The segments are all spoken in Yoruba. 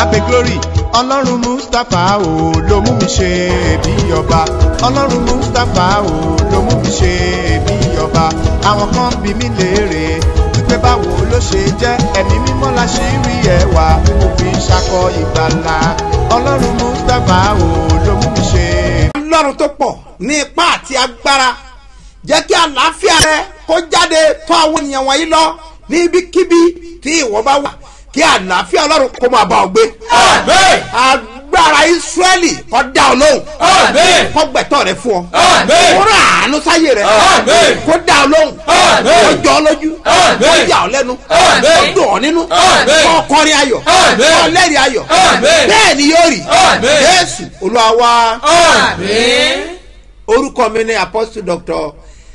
abe glory ọlọ́run mustapha o ló mú mi ṣe bí ọba ọlọ́run mustapha o ló mú mi ṣe bí ọba àwọn kan bí mi léèrè wípé báwo ló ṣe jẹ́ ẹ̀mí mímọ́ la ṣe rí ẹwà mo fi ṣakọ ìgbàlà ọlọ́run mustapha o ló mú mi ṣe. ọlọ́run tó pọ̀ ní ipá àti agbára jẹ́ kí àlàáfíà rẹ kó jáde tó àwọn ènìyàn wọ̀nyí lọ ní ibikíbi tí ìwọ bá wà kí àlàáfíà ọlọ́run kó máa bá ọ gbé. Àmín. agbára israẹli kó dá ọ lóhùn. Àmín. kó gbẹ̀tọ̀ rẹ fún ọ. Àmín. kó rà àánú sáyé rẹ. Àmín. kó dá ọ lóhùn. Àmín. kó jọ ọ lójú. Àmín. kó yà ọ lẹ́nu. Àmín. kó dùn ọ nínú. Àmín. kó kọrin ayọ̀. Àmín. kó lẹ́rìí ayọ̀. Àmín. bẹ́ẹ̀ ni yóò rí. Àmín. jésù olúwa wa Àmín. orúkọ mi ní apostle doctor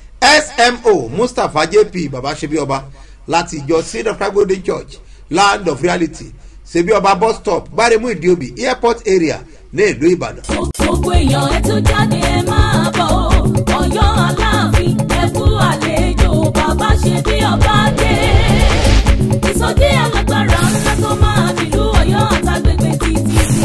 smo mustapha jp baba sebioba láti ìjọ seed of christ golden church land of reality sebioba bus stop gbaremu idiobi airport area ní ìlú ìbàdàn. gbogbo èèyàn ẹ tún jáde ẹ máa bọ̀ ọ́ ọ̀yọ́ aláàfin ẹ kú àlejò bàbá ṣe bí ọba dé ìsọjí alágbára ńlá tó máa nílùú ọ̀yọ́ àtàgbègbè títí sí.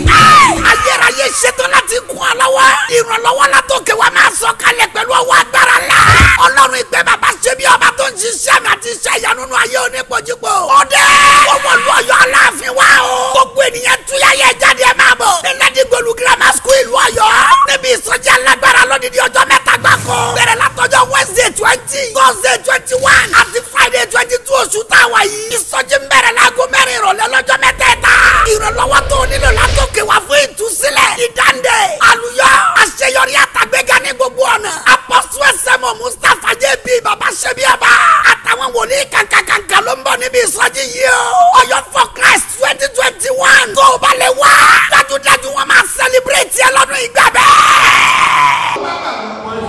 ayérayé ṣetán láti kún ọ lọ́wọ́. ìrànlọ́wọ́ la tó kẹ́ wa máa sọ kalẹ̀ pẹ̀lú ọwọ́ agbára la. ọlọ́run ìgbẹ́ bàbá ṣe bí ọba tó ń ṣiṣẹ́ mi àti iṣẹ́ ìyanu nínú ayé onípojúpo. ọdẹ ọmọ ìlú ọ̀yọ́ aláàfin wa o. gbogbo ènìyàn túyà yẹ jáde ẹ máa bọ̀. ẹnẹ́dí gbolu grammar school ìlú ọ̀yọ́. níbi ìsọjí alágbára lódìdí ọjọ́ mẹ́ta gbáko. bẹ̀rẹ̀ látọjọ́ wednesday twenty thursday twenty one àti friday twenty two oṣù táwa yìí. ìsọjí ń bẹ̀rẹ̀ láago mẹ́rin ìrọ̀lẹ́ lọ́jọ́ mẹ́tẹ̀ẹ̀ta. ìrànlọ́wọ́ tó o nílò látòkè wá fún ìtúsílẹ̀. ìdáǹdè àlùyọ àṣeyọrí àtàgbéga ní gbogbo ọ̀nà. apọ́sù ẹsẹ̀mọ̀ mustapha jẹ́bi baba ṣẹ́bíàbá. àtàwọn wòlíì kankankanka ló ń bọ̀ níbi ìsọjí yìí o. ọ̀yọ́ for christ twenty twenty one. tó o bá lè wá. dájúdájú wọn máa sẹlẹbírẹ̀tì ẹ lọ́dún ìgbà bẹ́ẹ̀.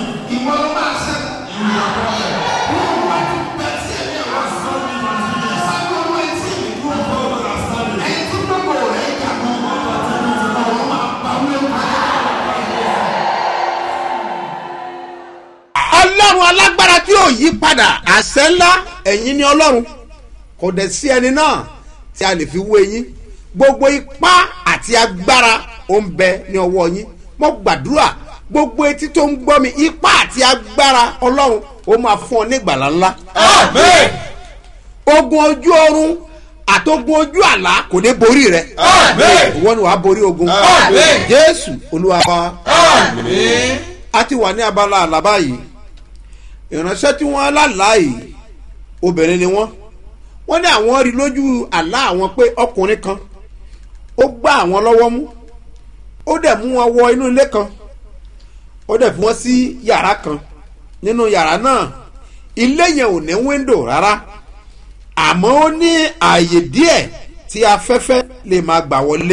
ọlọ́run alágbára tí ò yí padà àṣẹ ńlá ẹ̀yin ni ọlọ́run kò dẹ̀ sí ẹni náà tí a lè fi wé yín gbogbo ipá àti agbára ó ń bẹ ní ọwọ́ yín mo gbàdúrà gbogbo etí tó ń gbọ́ mi ipá àti agbára ọlọ́run ó máa fún ọ ní ìgbàlá ńlá Àmín. ogun ojú oorun àtogun ojú àlá kò ní borí rẹ Àmín. ìwọ ni wàá borí ogun Àmín. jésù olúwa wa Àmín. a ti wà ní abala àlàbá yìí ìránṣẹ́ tí wọ́n lálàá yìí obìnrin ni wọ́n wọ́n ní àwọn rí lójú àlá àwọn pé ọkùnrin kan ó gbá àwọn lọ́wọ́ mú ó dẹ̀ mú wọn wọ inú ilé kan ó dẹ̀ fi wọ́n sí yàrá kan nínú yàrá náà ilé yẹn ò ní wíńdò rárá àmọ́ ó ní ààyè díẹ̀ tí afẹ́fẹ́ lè máa gbà wọlé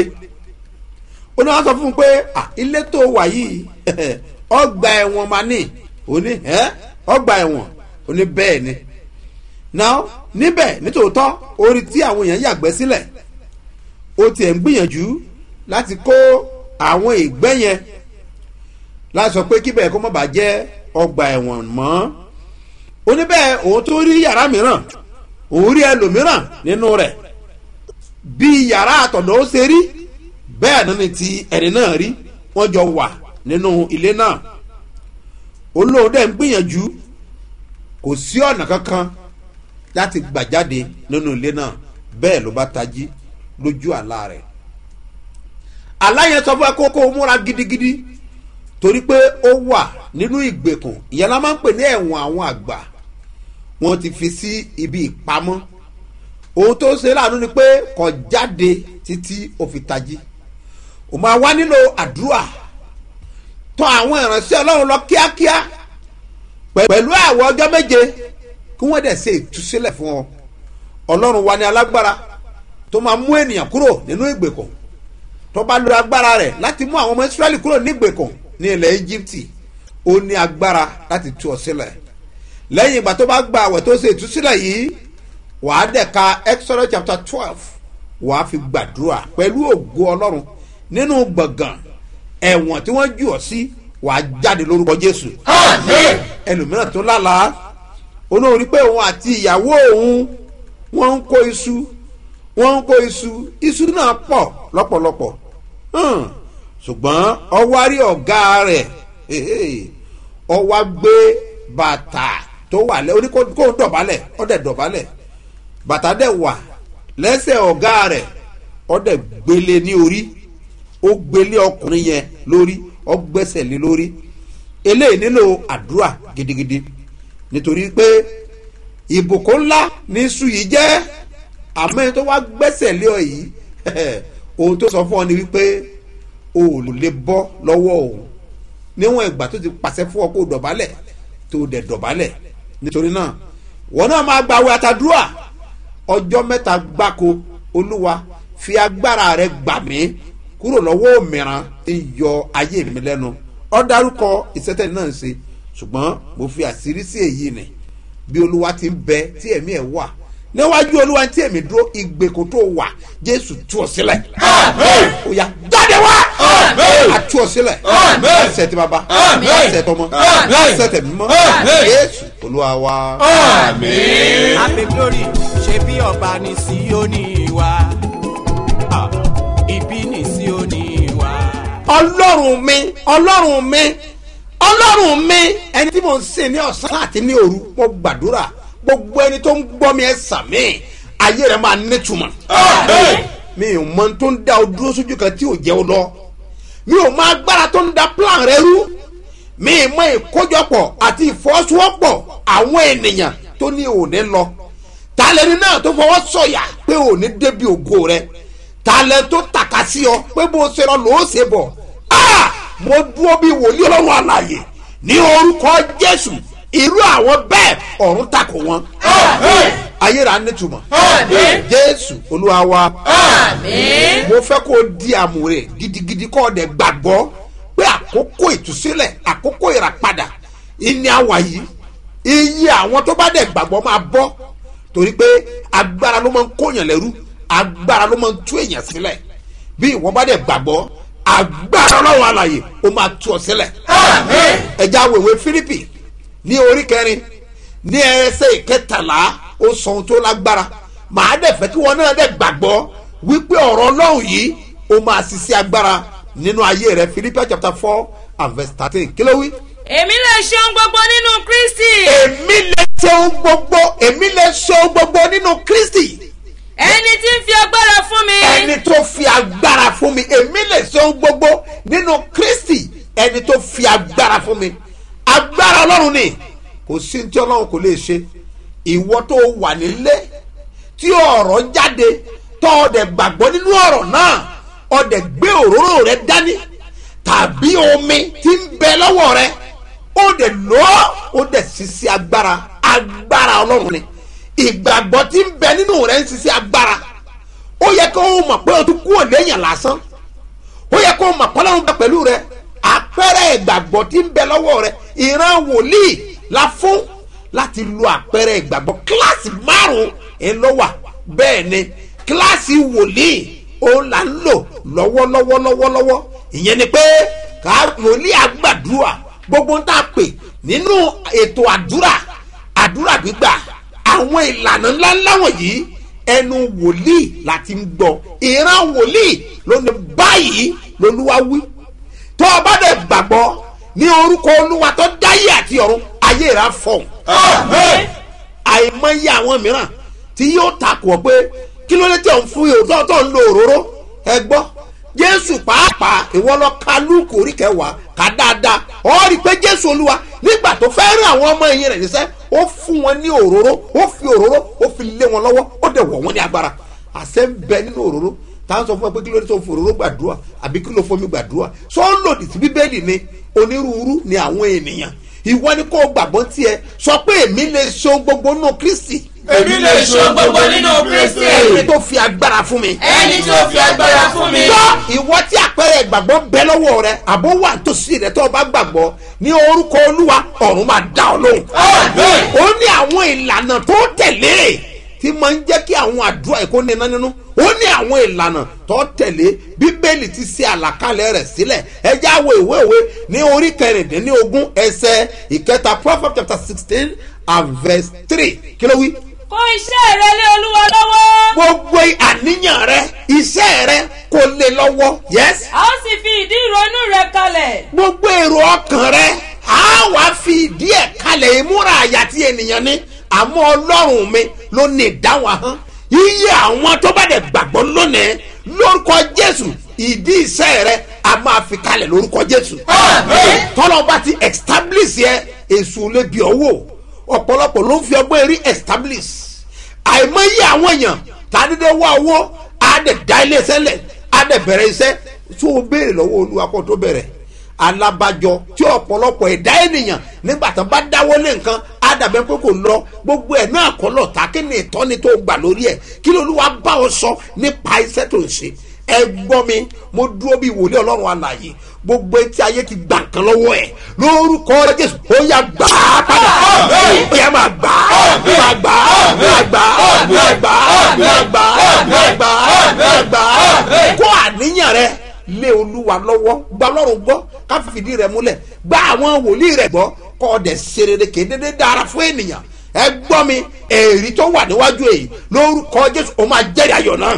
ó ní wọn sọ fún un pé "Ah, ilé tó wà yìí ọgbà ẹ̀wọ̀n máa ní òní ẹ́ ọgbà ẹ̀wọ̀n òní bẹ́ẹ̀ ni now níbẹ̀ nítòótọ́ orí tí àwọn èèyàn yàgbẹ́ sílẹ̀ ó tiẹ̀ ń gbìyànjú láti kó àwọn ìgbẹ́ yẹn láti sọ pé kíbẹ̀ kó má bàa jẹ́ ọgbà ẹ̀wọ̀n mọ́ oníbẹ̀ òun tó rí yàrá mìíràn òun rí ẹlòmíràn nínú rẹ̀ bí yàrá àtọ̀dọ̀ ó ṣe rí bẹ́ẹ̀ náà ni ti ẹni náà rí wọ́n jọ wà nínú ilé náà olóhùn dẹ̀ ń gbìyànjú kò sí ọ̀nà kankan láti gbà jáde nínú ilé náà bẹ́ẹ̀ ló bá tají lójú àlá rẹ̀ àlá yẹn sọ fún ẹ kó kó o múra gidigidi torí pé ó wà nínú ìgbèkùn ìyẹn la máa ń pè ní ẹ̀wọ̀n àwọn àgbà wọ́n ti fi sí ibi ìpamọ́ ohun tó ṣe láàánú ni pé kò jáde títí ó fi tají ó máa wá nílò àdúrà tọ àwọn ìránṣẹ́ ọlọ́run lọ kíákíá pẹ̀- pẹ̀lú àwọ̀ ọjọ́ méje kí wọ́n dẹ̀ ṣe ìtúsílẹ̀ fún ọ ọlọ́run wa ní alágbára tó máa mú ènìyàn kúrò nínú ìgbèkùn tó bá lo agbára rẹ̀ láti mú àwọn ọmọ israẹli kúrò ní ìgbèkùn ní ilẹ̀ íjíbítì ó ní agbára láti tú ọ sílẹ̀ lẹ́yìn ìgbà tó bá gba àwẹ̀ tó ṣe ìtúsílẹ̀ yìí wàá dẹ̀ ka exodus chapter twelve wàá fi gbàdúrà pẹ̀lú ògo ọlọ́run nínú gbọ̀ngàn ẹ̀wọ̀n tí wọ́n jù ọ́ sí wàá jáde lórúkọ jésù Àmín. ẹlòmíràn tó lálàá olórí pé òun àti ìyàwó òun wọ́n ń kó iṣu wọ́n ń kó iṣu iṣu náà pọ̀ lọ́pọ̀lọpọ̀ Hmm. ṣùgbọ́n ọwárí ọ̀gá rẹ̀ ọwá gbé bàtà tó wà lẹ́ oní kó kó dọ̀bálẹ̀ ó dẹ̀ dọ̀bálẹ̀ bàtà dẹ̀ wà lẹ́sẹ̀ ọ̀gá rẹ̀ ó dẹ̀ gbélé ní orí ó gbélé ọkùnrin yẹn lórí ó gbẹ́sẹ̀ lé lórí eléyìí nílò àdúrà gidigidi nítorí pé ìbùkún ńlá ní iṣu yìí jẹ́ àmọ́ ẹni tó wá gbẹ́sẹ̀ lé ọ yìí ohun tó sọ fún ọ ni wípé o ò lè bọ́ lọ́wọ́ òun níwọ̀n ìgbà tó ti pàṣẹ fún ọ kó dọ̀bálẹ̀ tó dẹ̀ dọ̀bálẹ̀ nítorí náà wọn náà máa gbàwé àtàdúrà ọjọ́ mẹ́ta gbáko olúwa fi agbára rẹ gbà mí kúrò lọ́wọ́ òmìrán tí ń yọ ayé mi lẹ́nu ọ dárúkọ ìṣẹ́tẹ̀ náà ń ṣe ṣùgbọ́n mo fi àṣírí sí èyí ni bí olúwa ti ń bẹ tí ẹ̀mí ẹ̀ wà níwájú olúwa tí èmi dúró ìgbèkùn tó wà jésù tú ọ sílẹ̀ ó yá jáde wá a tú ọ sílẹ̀ ẹsẹ̀ tí baba ẹsẹ̀ tọmọ ẹsẹ̀ tẹ̀ mímọ́ jésù olúwa wa. Happy glory ṣe bí ọba ní Síónì wa. Ah, Ibi ní Síónì wa. ọlọ́run mi ọlọ́run mi ọlọ́run mi ẹni tí mo ń sìn ní ọ̀sán àti ní òru mo gbàdúrà gbogbo ẹni tó ń gbọ́ mi ẹ sàmì ayé rẹ máa nítumọ̀ mi ò mọ ohun tó ń da o dúró sójú kan tí ò jẹ́ o lọ mi ò mọ agbára tó ń da plan rẹ rú mi ì mọ ìkójọpọ̀ àti ìfọwọ́sowọ́pọ̀ àwọn ènìyàn tó ní òní lọ talẹ́ni náà tó fọwọ́ sọ̀yà pé òní débi ògo rẹ talẹ́ tó tàka sí ọ pé bó ṣe lọ lòó ṣe bọ̀ ah mo dúró bí wòlíì ọlọ́run àlàyé ní orúkọ jésù irú àwọn bẹ́ẹ̀ ọ̀run takò wọn ayéra nítumọ̀ jésù olúwa wa mo fẹ́ kó o di àmúre gidigidi kó o dẹ̀ gbàgbọ́ pé àkókò ìtúsílẹ̀ àkókò ìràpadà ìní àwà yìí iye àwọn tó bá dẹ̀ gbàgbọ́ máa bọ́ torí pé agbára ló máa ń kóyàn lẹ́rú agbára ló máa ń tú èèyàn sílẹ̀ bí ìwọ bá dẹ̀ gbàgbọ́ agbára ọlọ́run àlàyé ó máa tú ọ sílẹ̀ ẹja wèwe fílípì ní orí kẹrin ní ẹsẹ̀ ìkẹtàlá ó sọ ohun tó lágbára màá dẹ̀ fẹ́ kí wọn náà dẹ̀ gbàgbọ́ wípé ọ̀rọ̀ ọlọ́run yìí ó máa ṣiṣẹ́ agbára nínú ayé rẹ Philippians chapter four and verse thirteen kí ló wí. èmi lè ṣe ohun gbogbo nínú kristi èmi lè ṣe ohun gbogbo èmi lè ṣe ohun gbogbo nínú Kristi ẹni tí ń fi agbára fún mi ẹni tó fi agbára fún mi èmi lè ṣe ohun gbogbo nínú Kristi ẹni tó fi agbára fún mi agbára ọlọ́run ni kò sí ní tí ọlọ́run kò lè ṣe ìwọ tó wà nílé tí ọ̀rọ̀ jáde tó ọdẹ gbàgbọ́ nínú ọ̀rọ̀ náà ọdẹ gbé òróró rẹ dání tàbí omi tí ń bẹ lọ́wọ́ rẹ ó dẹ̀ lọ́ ó dẹ̀ ṣiṣẹ́ agbára agbára ọlọ́run ni ìgbàgbọ́ tí ń bẹ nínú rẹ ń ṣiṣẹ́ agbára ó yẹ kó o mọ̀ pé o tún kúrò lẹ́yìn lásán ó yẹ kó o mọ̀ pé ọlọ́run bẹ pẹ̀lú rẹ àpẹẹrẹ ìgbàgbọ́ tí ń bẹ lọ́wọ́ rẹ ìran wòlíì la fún láti lo àpẹẹrẹ ìgbàgbọ́ kíláàsì márùn-ún ẹ̀ ló wà bẹ́ẹ̀ ni kíláàsì wòlíì òun là ń lò lọ́wọ́lọ́wọ́ lọ́wọ́lọ́wọ́ ìyẹn ni pé ká wòlíì àgbàdúrà gbogbo ń tà pè nínú ètò àdúrà àdúrà gbígbà àwọn ìlànà ńláńlá wọ̀nyí ẹnu wòlíì láti ń gbọ́ ìran wòlíì ló ní báyìí lolúwa wí tó o bá dẹ̀ gbàgbọ́ ní orúkọ olúwa tó dáyé àti ọ̀run ayé rà fọ̀hún àìmọye àwọn mìíràn tí yóò takò pé kí ló dé tí ò ń fún yòó tó tó ń lo òróró ẹ gbọ́ jésù pàápàá ìwọ lọ ka lúùkù orí kẹwàá ká dáadáa ọ rí i pé jésù olúwa nígbà tó fẹ́ rí àwọn ọmọ ẹ̀yìn rẹ̀ níṣẹ́ ó fún wọn ní òróró ó fi òróró ó fi lé wọn lọ́wọ́ ó dẹ̀ wọ̀ wọ́n ní agbára àṣẹ ń bẹ nínú òróró táwọn sọ fún ẹ pé kí ló dé tó fi òróró gbàdúrà àbí kí ló fomi gbàdúrà sọ ń lòdì sí bíbélì ni onírúurú ni àwọn ènìyàn ìwọ ni kò gbàgbọ́ tiẹ̀ sọ pé èmi lè ṣe ohun gbogbo nínú kristi èmi lè ṣe ohun gbogbo nínú kristi ẹni tó fi agbára fún mi. ẹni tó fi agbára fún mi. gbọ́ ìwọ tí àpẹẹrẹ ìgbàgbọ́ bẹ lọ́wọ́ rẹ àbó wà nítòsí rẹ tó o bá gbàgbọ́ ní orúkọ olúwa ọ̀run máa dá ọ lóhùn. Àmín. ó ní àwọn ìlànà tó tẹ̀lé tí máa ń jẹ́ kí àwọn àdúrà yìí kó ní iná nínú ó ní àwọn ìlànà tó tẹ̀lé bíbélì ti ṣe àlàkalẹ̀ rẹ̀ sílẹ̀ ẹjẹ́ àwọ̀ ìwé ìwé ní orí kẹrìndínlógún ẹsẹ̀ ìkẹta proverbs chapter sixteen and verse three kí ló wí. kó iṣẹ́ rẹ lé olúwa lọ́wọ́. gbogbo àníyàn rẹ iṣẹ́ rẹ kò lè lọ́wọ́ yes a ó sì fi ìdí ìrònú rẹ kalẹ̀. gbogbo èrò ọkàn rẹ á wá fi ìdí ẹ̀ kalẹ̀ ìmúra àyà tí ènìyàn ní àmọ́ ọlọ́run mi ló ní ìdáhùn ahọ́n iye àwọn tó bá dẹ̀ gbàgbọ́ lónìí lórúkọ jésù ìdí iṣẹ́ rẹ a máa fi kalẹ̀ lórúkọ jésù tọ́lọ́ bá ti establish yẹ èṣù lè bí ọwọ́ ọ̀pọ̀lọpọ̀ ló ń fi ọgbọ́n eré establish àìmọye àwọn èèyàn tàdédé wá owó á dẹ̀ dá ilé iṣẹ́ lẹ̀ á dẹ̀ bẹ̀rẹ̀ iṣẹ́ tó o béèrè lọ́wọ́ olúwa kó tó bẹ̀rẹ̀ alábàjọ tí ọ̀pọ̀lọpọ̀ ẹ̀dá ènìyàn nígbà tó bá dáwọ́ lé nǹkan á dàbẹ́ pé kò lọ gbogbo ẹ̀ náà kọ́ lọ ta kí ni ìtọ́ni tó gbà lórí ẹ̀ kí ló olúwa bá ọ sọ nípa iṣẹ́ tó ń ṣe ẹ gbọ́ mi mo dúró bí wòlíì ọlọ́run alàyè gbogbo etí ayé ti gbà nǹkan lọ́wọ́ ẹ̀ lórúkọ jésù ó yà gbà á padà ó yà máa gbà á máa gbà á máa gbà á máa gbà á máa gbà á máa gbà á máa gbà á kó àníyàn rẹ lé olúwa lọ́wọ́ gba ọlọ́run gbọ́ ká fìdí rẹ múlẹ̀ gba àwọn wòlíì rẹ gbọ́ kọ́ ọ̀dẹ̀ ṣerere kéde dára fún ènìyàn ẹ gbọ́ mi èrí tó wà níwájú èyí lórúkọ jésù ó máa jẹ́rìí ayọ̀ náà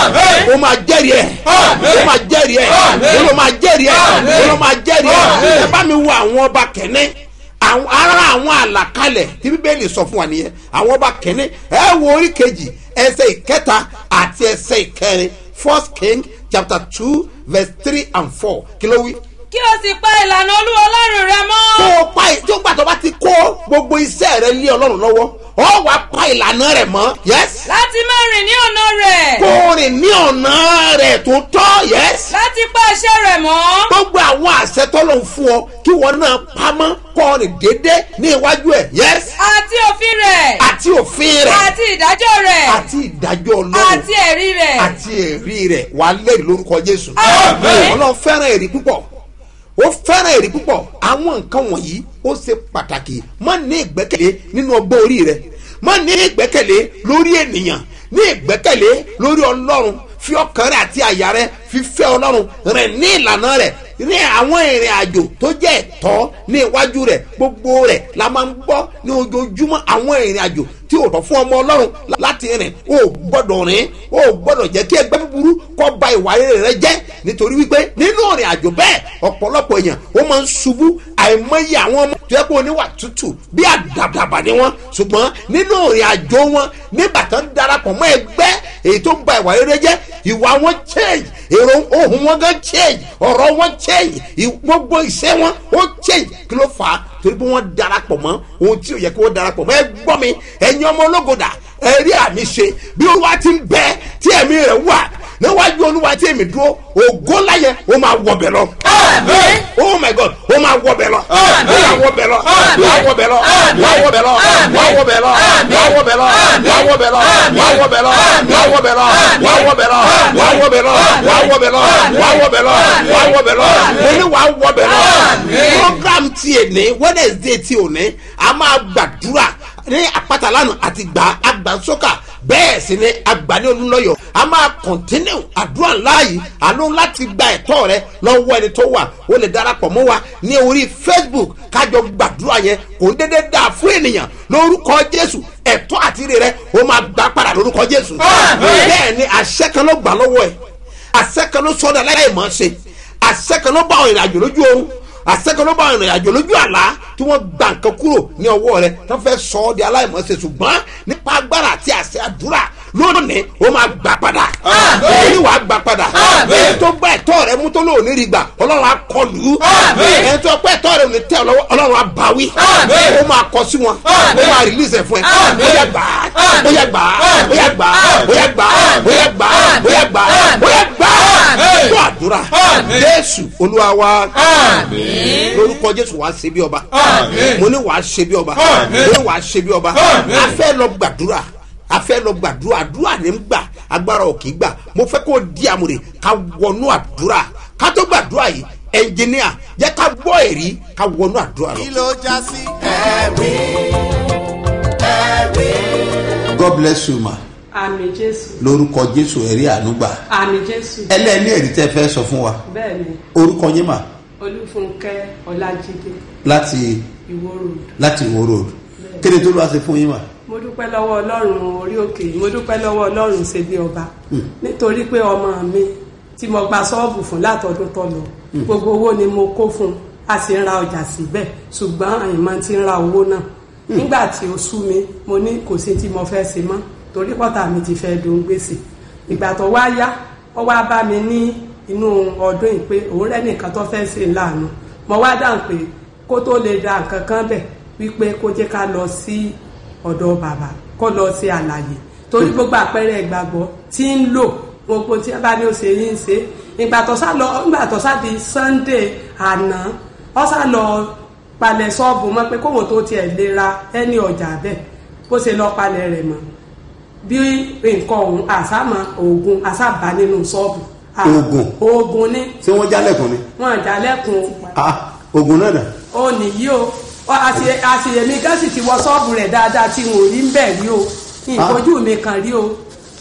ó máa jẹ́rìí ẹ̀ ó máa jẹ́rìí ẹ̀ ó máa jẹ́rìí ẹ̀ ó máa jẹ́rìí ẹ̀ ẹ bá mi wo àwọn ọba kẹ́ni àwọn ara àwọn àlàkalẹ̀ tí bíbélì sọ fún wa nìyẹn àwọn ọba kẹ́ni ẹ wo orí kejì ẹsẹ̀ ìkẹta àti ẹsẹ̀ ìkẹrin first king chapter two verse three and four kí ló wí kí o sì pa ìlànà olúwa ọlọ́run rẹ mọ́. tó o pa tó gbà tó bá ti kó gbogbo iṣẹ́ rẹ lé ọlọ́run lọ́wọ́ ọ wàá pa ìlànà rẹ̀ mọ́ yes. láti má rìn ní ọ̀nà rẹ̀. kó o rìn ní ọ̀nà rẹ̀ tó tọ́ yes. láti pa àṣẹ rẹ̀ mọ́. gbogbo àwọn àṣẹ tọ́lọ̀ ń fún ọ kí wọn náà pamọ́ kó o rìn déédéé ní iwájú ẹ̀ yes. àti òfin rẹ̀. àti òfin rẹ̀. àti ìdájọ́ rẹ̀. àti ìdájọ́ ọlọ́run. àti ẹ̀rí rẹ̀. àti ẹ̀rí rẹ̀ wà á lẹ́rìí lórúkọ jésù. Àmín. ọlọ́run fẹ́ràn ẹ̀rí púpọ̀ ó fẹ́ràn èrè púpọ̀ àwọn nǹkan wọ̀nyí ó ṣe pàtàkì má ní ìgbẹ́kẹ̀lé nínú ọgbọ́n orí rẹ má ní ìgbẹ́kẹ̀lé lórí ènìyàn ní ìgbẹ́kẹ̀lé lórí ọlọ́run fi ọkàn rẹ àti àyà rẹ fi fẹ́ ọlọ́run rẹ ní ìlànà rẹ ní àwọn ìrìn àjò tó jẹ́ ẹ̀tọ́ ní iwájú rẹ gbogbo rẹ la máa ń gbọ́ ní ojoojúmọ́ àwọn ìrìn àjò tí ò tọ́ fún ọmọ ọlọ́run láti rìn o gbọ́dọ̀ rìn o gbọ́dọ̀ jẹ́ kí ẹgbẹ́ búburú kọ́ ba ìwà rere rẹ jẹ́ nítorí wípé nínú ìrìn àjò bẹ́ẹ̀ ọ̀pọ̀lọpọ̀ èèyàn ó máa ń ṣubú àìmọye àwọn ọmọ tó yẹ kó oníwà tútù bí àdàbàdà ni wọn ṣùgbọ́n nínú ìrìn àjò wọn nígbà tó ń darapọ̀ mọ́ ẹgbẹ́ èyí tó ń ba ìwà rere jẹ́ ìwà wọn change èrò ohun wọn gan change ọ̀rọ̀ wọn change ì- gbogbo ìṣe wọn ó change kí ló fà á torí pé wọ́n darapọ̀ mọ́ ohun tí ò yẹ kí wọ́n darapọ̀ mọ́ ẹ gbọ́ mi ẹ̀yin ọmọ ológodà ẹ rí àmì ṣe bí olúwa ti ń bẹ tí ẹ̀mí rẹ̀ wà níwájú olúwa tí èmi dúró ògo láyẹ ó máa wọbẹ̀ lọ. oh my god ó máa wọbẹ̀ lọ. ó máa wọbẹ̀ lọ. wàá wọbẹ̀ lọ. wàá wọbẹ̀ lọ. wàá wọbẹ̀ lọ. wàá wọbẹ̀ lọ. wàá wọbẹ̀ lọ. wàá wọbẹ̀ lọ. wàá wọbẹ̀ lọ. wàá wọbẹ̀ lọ. wàá wọbẹ̀ lọ. wàá wọbẹ̀ lọ. wàá wọbẹ̀ lọ. wàá wọbẹ̀ lọ. mo ní wàá wọbẹ̀ lọ. program ti èní wednesday ti òní a máa gbàdúrà ní àpáta lánàá àti gbà agbàsókà bẹ́ẹ̀ sì ni àgbà ní olúlọ́yọ̀ a máa kọ̀ntínú àdúrà ńlá yìí àánú láti gba ẹ̀tọ́ rẹ lọ́wọ́ ẹni tó wà ó lè darapọ̀ mọ́ wa ní orí facebook kájọ gbàdúrà yẹn kò ń dédé dáa fún ènìyàn lórúkọ jésù ẹ̀tọ́ àti ire rẹ ó máa gbà padà lórúkọ jésù bẹ́ẹ̀ ni àṣẹ kan ló gbà lọ́wọ́ ẹ̀ àṣẹ kan ló sọ́dọ̀ aláìmọ̀ ṣe àṣẹ kan ló bá àwọn ìrìnàjò lójú oorun àṣẹkan ló bá àwọn ìrìnàjò lójú àlá tí wọ́n gba nǹkan kúrò ní ọwọ́ rẹ tó fẹ́ sọ ọ́ di aláìmọ̀ọ́sẹ̀ ṣùgbọ́n nípa agbára àti àṣẹ àdúrà lónìí ó máa gbà padà èyí wàá gbà padà èyí tó gbà ẹ̀tọ́ rẹ mú tó lóòní rí gbà ọlọ́run á kọlù ú èyí tó gbà ẹ̀tọ́ rẹ ò ní tẹ́ ọ lọ́wọ́ ọlọ́run á bá wí ó máa kọ sí wọn ó máa rìlíìsì ẹ̀ fún ẹ ó yà gbà á ó yà gbà á ó yà gbà á ó yà gbà á ó yà gbà á ó yà gbà á ó yà gbà á tó àdúrà jésù olúwa wa lórúkọ jésù wàá ṣe bí ọba mo ní wàá ṣe bí ọba mo ní wàá ṣe bí ọba a fẹ́ lọ gbàdúrà a fẹ́ lọ gbàdúrà àdúrà ní ń gbà agbára ò kì í gbà mo fẹ́ kó di àmúre ká wọnú àdúrà ká tó gbàdúrà yìí ẹnjìníà jẹ́ ká gbọ́ èrí ká wọnú àdúrà lọ. kí ló já sí ẹ̀rí ẹ̀rí. god bless you ma àmì jésù lórúkọ jésù ẹ̀rí ànúgbà àmì jésù ẹlẹ́ni ẹ̀rí tẹ́ fẹ́ sọ fún wa bẹ́ẹ̀ ni orúkọ yín mà olúfúnkẹ́ ọlájídé láti ìwó road láti wo road kéde tó lọ́wọ́ ṣe fún yín mà. mo dúpẹ́ lọ́wọ́ ọlọ́run orí òkè mo dúpẹ́ lọ́wọ́ ọlọ́run ṣe bí ọba nítorí pé ọmọ mi tí mo gba ṣọ́ọ̀bù fún látọdún tó lọ gbogbo owó ni mo kó fún un a sì ń ra ọjà síbẹ̀ ṣùgbọ́n àyìnmọ́ ti ń ra owó náà nígbà tí ó sú mi mo ní kò sí tí mo fẹ́ ṣe mọ́ torí pọ́tà mi ti fẹ́ dùn gbèsè ìgbà tó wá yá ó wá bá mi ní inú ọdún yìí pé òun rẹ́nìkan tó fẹ́ ṣe láàánú mo wá dáhùn pé kó tó lè da nǹkan kan bẹ̀ wípé kó jẹ́ ká lọ sí ọ̀dọ̀ bàbá kó lọ sí àlàyé torí gbogbo àpẹẹrẹ ìgbàgbọ́ tí ń lò gbogbo tí wọ́n bá ní ó ṣe yín ṣe ìgbà tó sá lọ ìgbà tó sá di Sunday àná ó sá lọ palẹ̀ ṣọ́ọ̀bù mọ́ pé kóhun tó tiẹ̀ lè ra ẹni ọjà bẹ́ẹ̀ bó ṣe lọ palẹ̀ rẹ̀ mọ́ bí nǹkan ọ̀hún àsámọ̀ oògùn àsábà nínú ṣọ́ọ̀bù Ah, Oògùn? oògùn ni ṣé wọ́n jálẹ̀kùn ni wọn àjálẹ̀kùn Ah, oògùn náà dà ó nìyí o Ọ, àṣe- àṣeyẹmí gáàsì ti wọ ṣọ́ọ̀bù rẹ̀ dáadáa tí n ò rí ń bẹ̀ rí o ìfojú mi kan rí o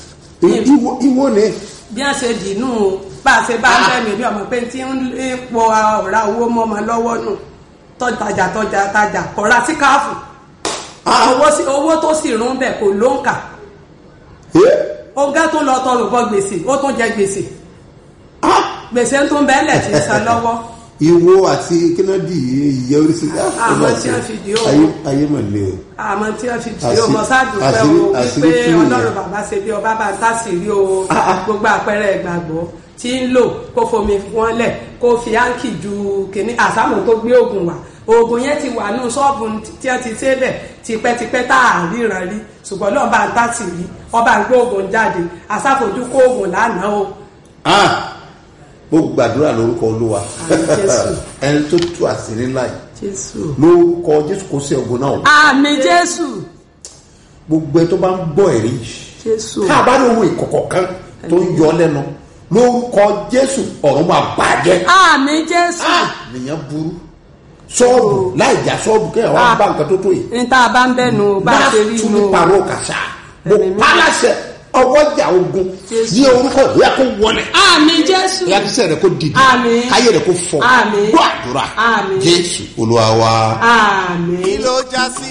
ìwọ ìwọ ni bí wọ́n ṣe dìínú o bá a ṣe bá ń bẹ̀ mí bí ọmọ pé tí ń lé pọ ọ̀rá owó mọ́ ọmọ lọ́wọ́ nù tọ́jà tọ́jà tajà kọ̀ra sí káàfù owó sí- owó tó sì rún bẹ̀ kò ló ń kà Eh? ọgá tó lọ tọrọ bọ gbèsè ó tún jẹ gbèsè gbèsè tó ń bẹ́ẹ̀lẹ̀ tí ń san lọ́wọ́ ìwọ àti kínádì ìyẹ oríṣiríṣi Ah, àmọ́ tí wọ́n fi dì ó. ayé ayé mà le o àmọ́ tí wọ́n fi tì í Àṣírí- o mọ ṣáàdù pé o àṣírí- àṣírí wípé tú nìyẹn. ọlọ́run bàbá ṣe bí ọba bá ń tàṣírí o Ah, ah. gbogbo àpẹẹrẹ ìgbàgbọ́ tí ń lò kó fomi wọn lẹ̀ kó fi áǹkì ju kìnní àsámù tó gbé oògùn wá oògùn yẹn ti wà nù ṣọ́ọ̀bù tí wọ́n ti ṣe bẹ̀ tipẹ́tipẹ́ tá à ríran rí ṣùgbọ́n náà bá ń tàṣírí ọba ń gbé oògùn jáde àsáfojú kó oògùn lánàá o Ah! mo gbàdúrà lórúkọ olúwa Àmín Jésù. ẹni tó tú àṣírí ńlá yìí jésù lórúkọ jésù kò sí ogun náà àmì jésù gbogbo ẹ tó bá ń gbọ́ ẹ̀rí yìí jésù tá a bá ní ohun ìkọ̀kọ̀ kan tó ń yọ lẹ́nu lórúkọ jésù ọ̀run máa bàjẹ́ àmì jésù nìyẹn burú ṣọ́ọ̀bù láì já ṣọ́ọ̀bù kéèyàn wá Ah. bá nǹkan tó tó yìí ní tá a bá ń bẹ̀nu bá a ṣe rí tún inú ní pàrọ̀ kàṣà mo Ẹ̀mí mímọ́. pálásẹ̀ ọwọ́jà ogun Jésù. ní orúkọ ìyá kó wọlé àmì jésù ìyàtísẹ́ rẹ̀ kó dìde Àmín. káyé rẹ̀ kó fọ Àmín. gbọ́ àdúrà Àmín. jésù olúwa wa. àmì. kí ló já sí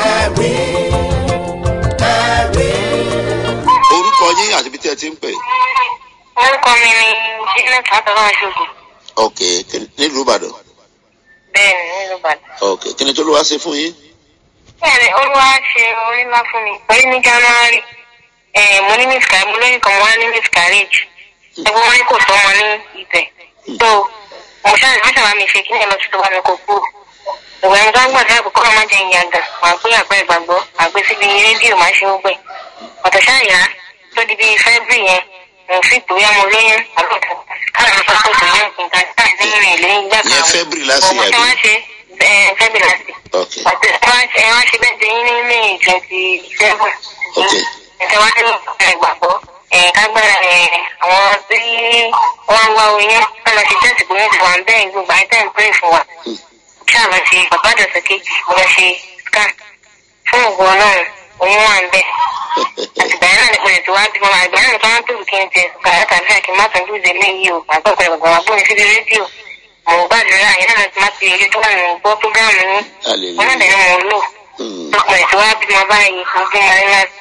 ẹ̀rí ẹ̀rí. orúkọ yín àti ibi tí ẹ ti ń pè. orúkọ mi ni janet adọ́lá ṣogun ok kí- nílùú ìbàdàn bẹ́ẹ̀ ni nílùú ìbàdàn. ok kí ni tó ló wá ṣe fún yín. bẹ́ẹ̀ ni olúwa ṣe orí ńlá fún mi torí ní january eh, mo ní miscarriage mo lóyún kan mo wá ní miscarriage ẹgbẹ́ wọn ní kò sọ́mọ ní ibẹ̀ so mo ṣáà wọ́n ṣàbá mi ṣe kí ní ẹ̀ lọ sí tó bá mi kó kúrò ìwà ẹni tó ń gbàdúrà pé kọ́lọ́ máa jẹ ìyàgà màá gbé àpẹẹrẹ ìgbàgbọ́ màá gbé síbi rédíò máa ṣe gbẹ ọ̀tọ̀ ṣáàyà tó di bíi february yẹn mo fi gbóyà mo lóyún àlọ́kọ̀ káàdì sọ pé kò ní nǹkan káàdì sẹ́yìn rẹ̀ lẹ́yìn gbà Ìyẹn February last year, ọmọ tí àbí? wọ́n ṣe eh, february last year ok àti ẹ wá ṣe bẹ́ẹ̀ dẹ́yìn ní may twenty seven Ok. ẹ̀sẹ̀ wá nínú ìgbàgbọ́ ẹ̀ kágbára ẹ̀ àwọn tí wọ́n ń wá oyún wọ́n lọ ṣe tẹ́sì bóyá ti wà ń bẹ́ẹ̀ gbogbo àìtẹ́ ń pray fún wa kí àlọ́ ṣe bàbá àdọ̀sẹ̀ kejì mo lọ ṣe scan fún ògùn ọlọ́run oyún wà ń bẹ́ẹ̀ àtìgbà yẹn náà ni pẹ̀lú tí wàá bímọ àgbà yẹn nìkan tó kí n tẹ kàrà tàbí àkí má tún lùzẹ léyìí o àgbà pẹ̀lú bàbá wa bóni síbi rédíò mo gbàdúrà yẹn náà ti má ti yẹ tó wà ní gbọ́ prógámù yín wọn náà dẹ̀ ni mo lò Hmm. ọkùnrin tí wàá bímọ báyìí mo bímọ ní láti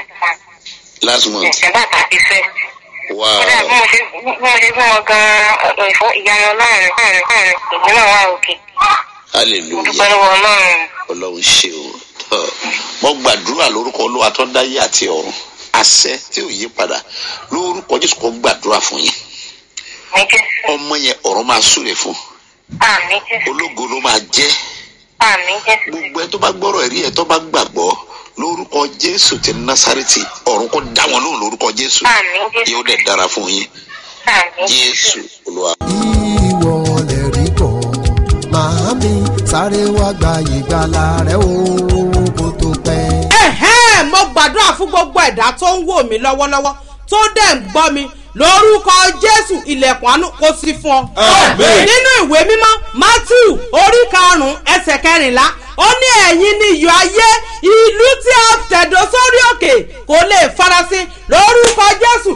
last month ẹ̀sẹ̀ bàtà ti fẹ́. wow kódà bí mo ṣe bí mo ṣe fún wọn gan-an ọ̀dọ̀ ìfọ́ ìyanu ọlọ́run ọ̀run ọ̀run èmi náà wà òkè mo dúpẹ́ hallelujah lọ́wọ́ ọlọ́run. ọlọ́run ṣe o Tọ́. mo gbàdúrà lórúkọ olúwa tó dáyé àti ọ̀run àṣẹ tí ò yí padà lórúkọ jésù kò gbàdúrà fún yín ní jésù ọmọ yẹn ọ̀run máa súre fún àmì jésù ológo ló máa jẹ́ àmì jésù gbogbo ẹ tó bá gbọ́rọ̀ ẹ̀rí ẹ tó bá gbàgbọ́ lórúkọ jésù ti násárẹ́tì ọ̀run kò dá wọn lóhùn lórúkọ jésù àmì jésù yóò dẹ̀ dára fún yín àmì jésù olúwa. ìwọ lè rí bọ̀ màámi sáré wá gba ìgbàlà rẹ o kó tó pẹ́. ẹ̀hẹ́n mo gbàdúrà fún gbogbo ẹ̀dá tó ń wò mí lọ́wọ́lọ́wọ́ tó dẹ̀ ń gbọ́ mi lórúkọ jésù ilẹ̀kùn àánú kó sí fún ọ. Àmín. nínú ìwé mímọ́ matthew orí karùn-ún ẹsẹ̀ kẹrìnlá ó ní ẹ̀yin ni iyọ̀ ayé ìlú tí a tẹ̀dó sórí òkè kò lè farasin lórúkọ jésù ìmọ̀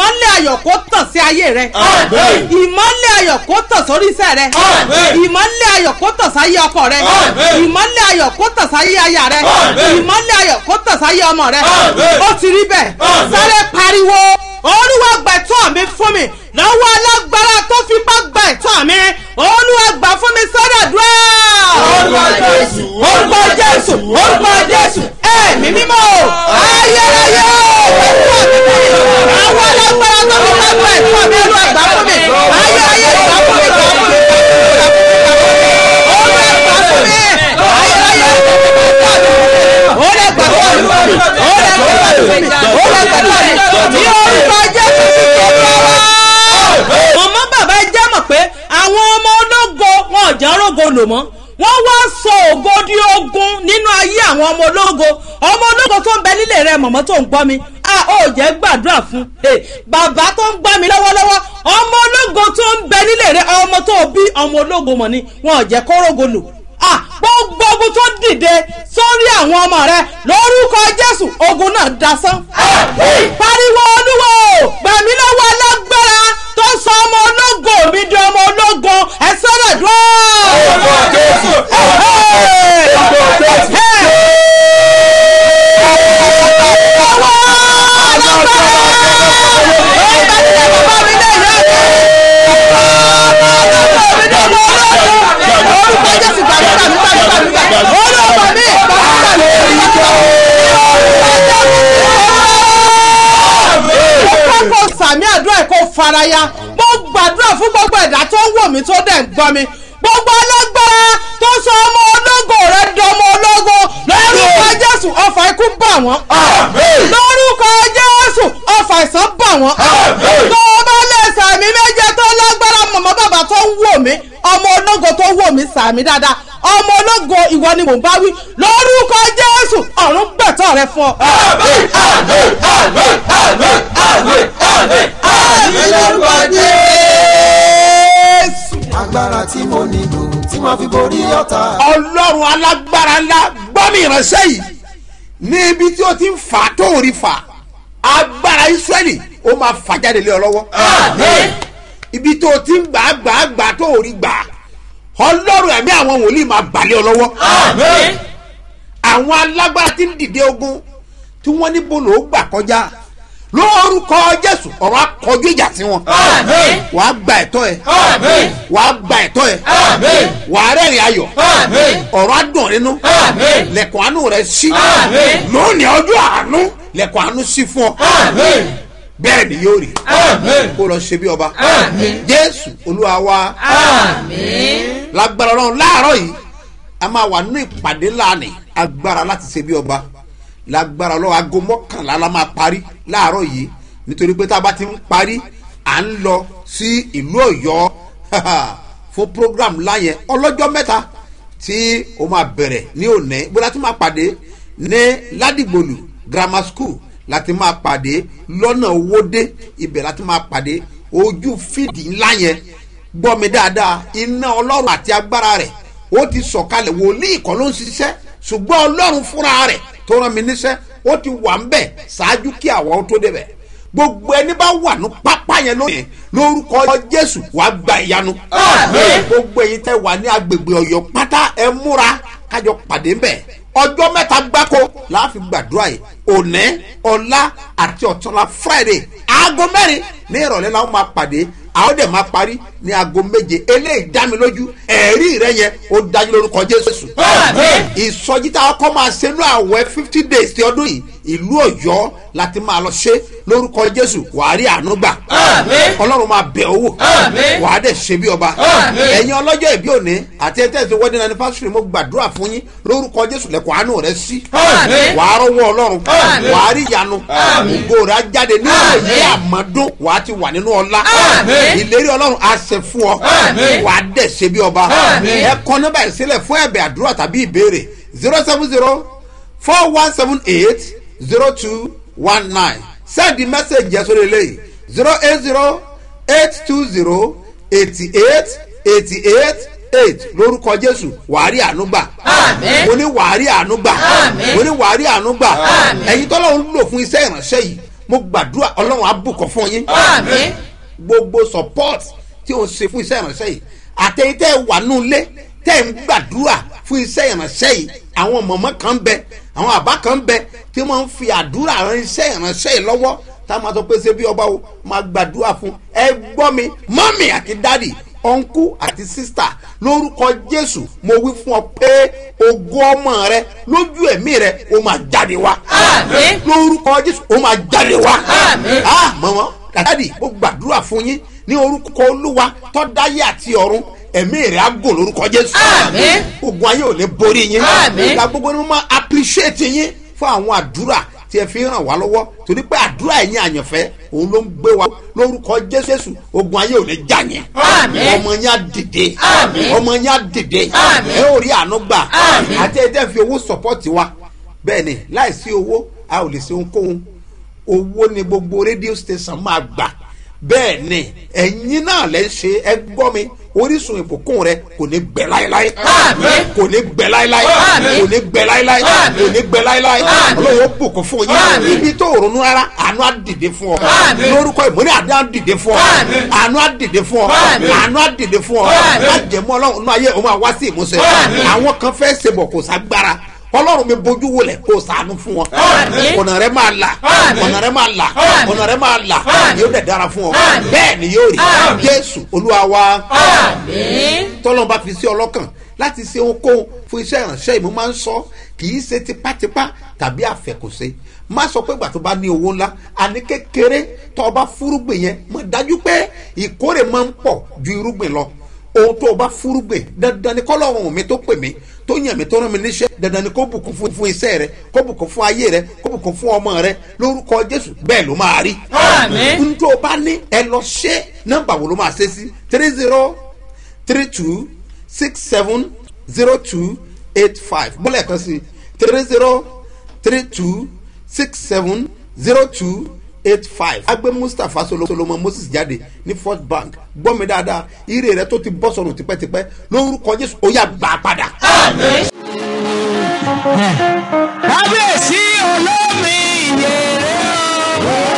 ìmọ́lẹ̀ ayọ̀ kó tàn sí ayé rẹ Àmín. ìmọ́lẹ̀ ayọ̀ kó tàn sórí iṣẹ́ rẹ Àmín. ìmọ́lẹ̀ ayọ̀ kó tàn sáyé ọkọ rẹ Àmín. ìmọ́lẹ̀ ayọ̀ kó tàn sáyé aya rẹ Àmín. ìmọ́lẹ̀ ayọ̀ kó tàn sáyé ọmọ rẹ Àmín. ó ti rí bẹ́ẹ̀ Àmín. sáré pariwo olúwa gba ẹ̀tọ́ mi fún mi lọ́wọ́ alágbára tó fipá gba ẹ̀tọ́ mi olúwa gbà fún mi sọ́dọ̀ dúró. Orúkọ Jésù, orúkọ jésù orúkọ jésù ẹ̀mí mímọ́ ayérayé ẹ̀tọ́ mi lọ́wọ́ alágbára tó fipá gba ẹ̀tọ́ mi olúwa gbà fún mi ayérayé gbà fún mi gbà fún mi gbà fún mi olúwa gbà fún mi ayérayé olúwa gbà fún mi olúwa gbà fún mi olúwa gbà fún mi ní orúkọ jésù ti tó lọ́wọ́ mọ̀mọ́ bàbá ẹ jẹ́ mọ̀ pé àwọn ọmọ ológo wọn ò jẹ́ rógo lò mọ́ wọ́n wá sọ ògo di ogun nínú ayé àwọn ọmọ ológo ọmọ ológo tó ń bẹ nílé rẹ mọ̀mọ́ tó ń gbọ́ mi a ò jẹ́ gbàdúrà fún un bàbá tó ń gbọ́ mi lọ́wọ́lọ́wọ́ ọmọ ológo tó ń bẹ nílé rẹ ọmọ tó bí ọmọ ológo mọ̀ ni wọn ò jẹ́ kó rógo lò ah gbogbo ogun tó dìde sórí àwọn ọmọ rẹ lórúkọ jésù ogun náà dasán. pariwo olúwo gbàmí lọ́wọ́ alágbára tó sọ ọmọ ológo mi di ọmọ ológo ẹ sọ́dọ̀ dúró. Orúkọ Jésù. Orúkọ Jésù. kọ́kọ́ sàmì àdúrà ẹ̀ kó faraya mo gbàdúrà fún gbogbo ẹ̀dá tó ń wò mí tó dẹ̀ ń gbọ́ mi gbogbo alágbára tó sọ ọmọ ológo rẹ di ọmọ ológo lórúkọ jésù ọfà ikú bà wọ́n lórúkọ jésù ọfà ìsàn bà wọ́n tó o bá lè sàmì méje tó lágbára mọ̀mọ́ bàbá tó ń wò mí ọmọ ológo tó wò mí sàmì dáadáa ọmọ ológo ìwọ ni mò ń bá wí lórúkọ jésù ọ̀run gbẹ̀tọ̀ rẹ fún ọ. Lórúkọ jésù. agbára tí mo nílò tí màá fi borí ọ̀tá. ọlọ́run alágbára ńlá gbọ́mí ìránṣẹ́ yìí ní ibi tí ó ti ń fà á tó rí fà agbára israẹli ó máa fà jáde lé ọ lọ́wọ́ ibi tó o ti ń gbà á gbà á gbà á tó rí gbà á ọlọ́run ẹ̀mí àwọn wòlíì máa balẹ̀ ọ lọ́wọ́ àwọn alágbára tí ń dìde ogun tí wọ́n ní bolo ó gbà kọjá lórúkọ jésù ọ̀rọ̀ akọjú ìjà sí wọn wàá gba ẹ̀tọ́ ẹ̀ wàá gba ẹ̀tọ́ ẹ̀ wàá rẹ́rìn ayọ̀ ọ̀rọ̀ adùn nínú lẹ̀kùn àánú rẹ̀ sí lónìí ọjọ́ àánú lẹ̀kùn àánú sí fún ọ bẹ́ẹ̀ ni yóò rí kó lọ ṣe bí ọba jésù olúwa wa lágbára ọlọ́run láàárọ̀ yìí a máa wà nínú ìpàdé láàánì agbára láti ṣe bí ọba lágbára ọlọ́run aago mọ́kànlá la máa parí láàárọ̀ yìí nítorí pé tá a bá ti ń parí à ń lọ sí ìlú ọ̀yọ́ fún program láyẹn ọlọ́jọ́ mẹ́ta tí ó máa bẹ̀rẹ̀ ní òní bó láti máa pàdé ní ládìgbòlù grammar school láti máa pàdé lọ́nà owóde ibẹ̀ láti máa pàdé ojú fídì ńlá yẹn gbọ́ mi dáadáa iná ọlọ́run àti agbára rẹ̀ ó ti sọ̀kalẹ̀ wòlíì kan ló ń ṣiṣẹ́ ṣùgbọ́n ọlọ́run fúnra rẹ̀ tó rán mi níṣẹ́ ó ti wà ń bẹ̀ ṣáájú kí àwa ó tó débẹ̀ gbogbo ẹni bá wà ní pápá yẹn lónìí lórúkọ jésù wàá gba ìyanu gbogbo ẹyin tẹ wà ní agbègbè ọyọ pátá ẹ múra kájọ pàdé ń bẹ̀ ọjọ́ mẹ́ta gbáko láàfin gbàdúrà yìí òní ọ̀la àti ọ̀túnla friday aago mẹ́rin ní ìrọ̀lẹ́ la ó máa pàdé àwọn dẹ̀ máa parí ní aago méje eléyìí dá mi lójú ẹ̀rí rẹ yẹn ó dájú lórúkọ jésù. ìsọjí tá a kọ́ máa ṣe ní àwẹ̀ fifty days ti ọdún yìí ìlú ọ̀yọ́ láti máa lọ ṣe lórúkọ jésù wàá rí àánú gbà ọlọ́run máa bẹ̀ owó wàá dẹ̀ ṣe bí ọba ẹ̀yin ọlọ́jọ́ ìbí òní àti ẹ̀ tẹ̀sí wedding anniversary mo gbàdúrà fún yín lórúkọ jésù lẹ́kọ̀ọ́ àánú rẹ sí wàá rọwọ́ ọlọ́run wàá rí ìyanu ògo rẹ á jáde ní òye àmọ́dún wàá ti wà nínú ọlá ìlérí ọlọ́run á ṣe fún ọ wàá dẹ̀ ṣe bí ọba ẹ kọ́ nọ́mbà ìsílẹ̀ fún ẹ̀bẹ̀ àdúrà tàbí ìbéèrè zero seven zero four one seven eight zero two one nine send the message yẹn sórí eléyìí zero eight zero eight two zero eighty eight eighty eight eight lórúkọ jésù wàárí ànúgbà mo ní wàárí ànúgbà mo ní wàárí ànúgbà ẹ̀yin tọ́lọ́run lò fún iṣẹ́ ìránṣẹ́ yìí mo gbàdúrà ọlọ́run á bùkọ́ fún yín àmín gbogbo support tí o ń ṣe fún iṣẹ́ ìránṣẹ́ yìí àtẹ̀yìn tẹ́ ẹ wà nù lé tẹ́ ẹ ń gbàdúrà fún iṣẹ́ ìránṣẹ́ yìí àwọn mọ̀mọ́ kan ń bẹ àwọn àbá kan ń bẹ tí wọ́n ń fi àdúrà ran iṣẹ́ ìránṣẹ́ yìí lọ́wọ́ tá a máa sọ pé ṣé bí ọba o máa gbàdúrà fún ẹ gbọ́ mi mọ́mì àti dádì ọ̀nkú àti sísítà lórúkọ jésù mo wí fún ọ pé ògo ọmọ rẹ lójú ẹ̀mí rẹ ó máa jáde wá Àmín. lórúkọ jésù ó máa jáde wá Àmín. ah mọ̀mọ́ dàdádì mo gbàdúrà fún yín ní orúkọ olúwa tọ́dáyé àti ọ̀run ẹ̀mí rẹ̀ á gùn lórúkọ jésù Àmín. ogun ayé ò ní borí yín Àmín. ìgbà gbogbo ni mo máa appreciate yín fún àwọn àdúrà tí ẹ fi ràn wá lọ́wọ́ torí pé àdúrà ẹ̀yin àyànfẹ́ òun ló ń gbé wa lórúkọ jésù ogun ayé ò ní já yín Àmín. ọmọ yín á dìde Àmín. ọmọ yín á dìde Àmín. ẹ ò rí àánú gbà Àmín. àti ẹ dẹ́ fi owó support wa bẹ́ẹ̀ ni láìsí owó a ò lè ṣe ohunkóhun owó ni gbogbo rédíò station máa gbà bẹ́ẹ̀ ni ẹ̀yin náà lẹ́ ń ṣe ẹ gbọ́ mi orísun ìbùkún rẹ kò ní gbẹ láéláé Àmín. kò ní gbẹ láéláé Àmín. kò ní gbẹ láéláé Àmín. kò ní gbẹ láéláé Àmín. olówó bùkún fún yín Àmín. ibi tó ronú rárá àánú á dìde fún ọ Àmín. lórúkọ ìmúni àdé á dìde fún ọ Àmín. àánú á dìde fún ọ Àmín. àánú á dìde fún ọ Àmín. lájẹmọ ọlọ́run náà ayé òun máa wá sí ìmúṣẹ Àmín. àwọn kan fẹ́ ṣe bọ̀ kò ságbára ọlọ́run mi bójú wọlé kó sànú fún wọn Àmín. ọ̀nà rẹ máa là Àmín. ọ̀nà rẹ máa là Àmín. ọ̀nà rẹ máa là Àmín. yóò dẹ̀ dára fún ọ Àmín. bẹ́ẹ̀ ni yóò rí Àmín. jésù olúwa wa àmín tọ́lọ́n bá fi sí ọlọ́kàn láti ṣe ohunkóhun fún iṣẹ́ ìránṣẹ́ ìmú máa ń sọ kì í ṣe tipátipá tàbí àfẹkùsẹ má sọ pé ìgbà tó bá ní owó ńlá àní kékeré tó o bá fúrúgbìn yẹn mọ dájú pé ìkórè máa ń pọ̀ ju irúgbìn lọ ohun tó o bá fúrúgbìn dandan ni kọ́lọ́run mi tó pè mí tó yàn mí tó rán mi níṣẹ́ dandan ni kó bùkún fún fún iṣẹ́ rẹ kó bùkún fún ayé rẹ kó bùkún fún ọmọ rẹ lórúkọ jésù bẹ́ẹ̀ ló máa rí. Àmín. n tó o bá ní ẹ lọ ṣe nọ́mbà wo ló máa ṣe sí three zero three two six seven zero two eight five bọ́lá ẹ̀kan sí three zero three two six seven zero two eight five agbe mustapha Solo- solomon moses jáde ní first bank gbọ́ mi dáadáa ire rẹ tó ti bọ́ sọnù tipẹ́tipẹ́ lórúkọ jésù ó yà gbà padà. kábíyèsí olómi ìyèrè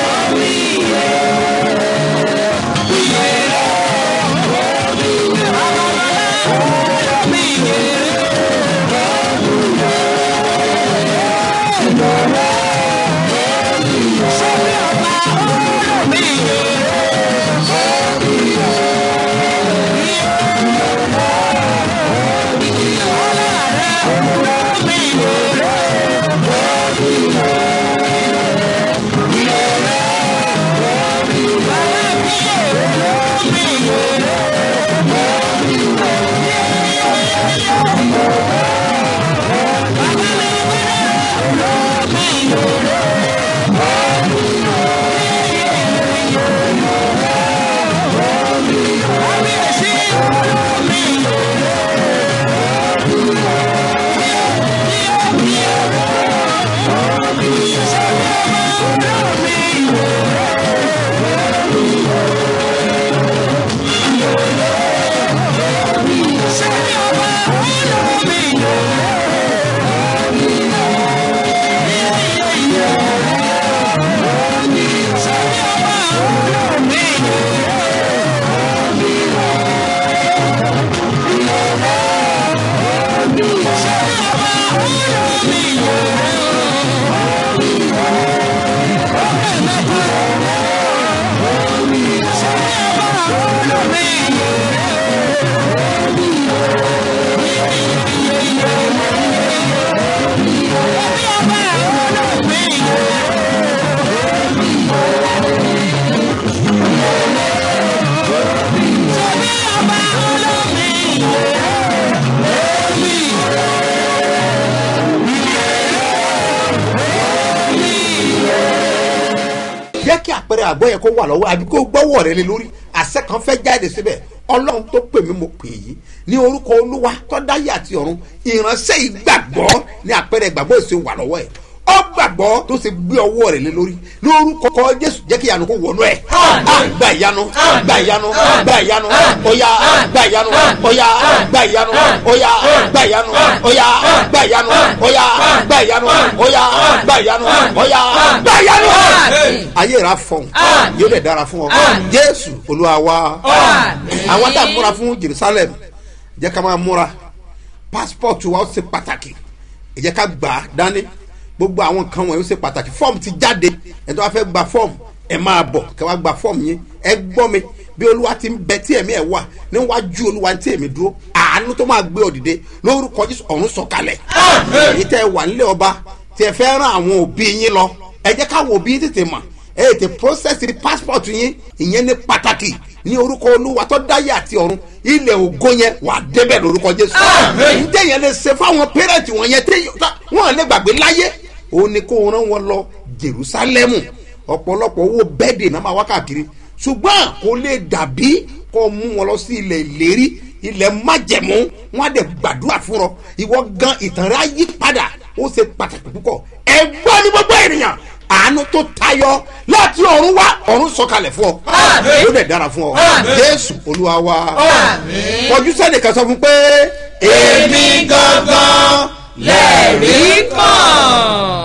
jẹ́ kí àpẹẹrẹ àgbọ̀ yẹn kó wà lọ́wọ́ àbí kó gbọ́wọ́ rẹ lé lórí àṣẹ kan fẹ́ jáde síbẹ̀ ọlọ́run tó pè mí mo pè yí ní orúkọ olúwa tó dáyé àti ọ̀run ìránṣẹ́ ìgbàgbọ́ ní àpẹẹrẹ ìgbàgbọ́ èso wà lọ́wọ́ ẹ̀ ọ gbà gbàgbọ́ tó ṣe gbé ọwọ́ rẹ̀ lé lórí lórúkọ jésù jẹ́ kí ìyanu kó wọnú ẹ̀ gba ìyanu gba ìyanu gba ìyanu ọ̀yà gba ìyanu ọ̀yà gba ìyanu ọ̀yà gba ìyanu ọ̀yà gba ìyanu ọ̀yà gba ìyanu ọ̀yà gba ìyanu ọ̀yà gba ìyanu. ayé rà fọ̀n yóò dẹ̀ dára fún ọ jésù olúwa wa àwọn tá a múra fún jerusalem jẹ́ ká máa múra passport wa ó ṣe pàtàkì ẹ jẹ́ ká gbà á dání gbogbo àwọn nǹkan wọ̀nyí ó ṣe pàtàkì fọ́ọ̀mù ti jáde ẹ̀ tó wá fẹ́ gba fọ́ọ̀mù ẹ máa bọ̀ kẹ́ wá gba fọ́ọ̀mù yín ẹ gbọ́ mi bí olúwa ti ń bẹ tí ẹ̀mí ẹ̀ wà níwájú olúwa tí èmi dúró àánú tó máa gbé ọ dìde lórúkọ jésù ọ̀run sọ̀kalẹ̀ èyí tẹ́ ẹ wà nílé ọba tí ẹ fẹ́ rán àwọn òbí yín lọ ẹ jẹ́ káwọn òbí yín tètè mọ̀ ẹ tètè process the passport yín ìyẹn ní pàtàkì ní orúkọ olúwa tó dáyé àti ọ̀run ilẹ̀ ògo yẹn wà débẹ̀ lórúkọ jésù ǹjẹ́ yẹn lè ṣe fáwọn pẹ́rẹ́ǹtì wọn yẹn tẹ́ wọ́n lè gbàgbé láyé òun ni kó rán wọn lọ jerusalemu ọ̀pọ̀lọpọ̀ owó bẹ́ẹ̀dì náà máa wá káàkiri ṣùgbọ́n kò lè dàbí kó mú wọn lọ sí ilẹ̀ ìlérí ilẹ̀ májẹ̀mú wọn á dẹ̀ gbàdúrà fún ọ ìwọ gan ìtàn rẹ á yí padà ó ṣe pàtàkì púpọ̀ ẹgbọ́n ní gbogbo ènìyàn àánú tó tayọ láti ọ̀run wá ọ̀run sọ̀kalẹ̀ fún ọ yóò dẹ̀ dára fún ọ jésù olúwa wa kọjú sẹ́nìkan sọ fún pé èmi gangan lẹ́ẹ̀rí kan.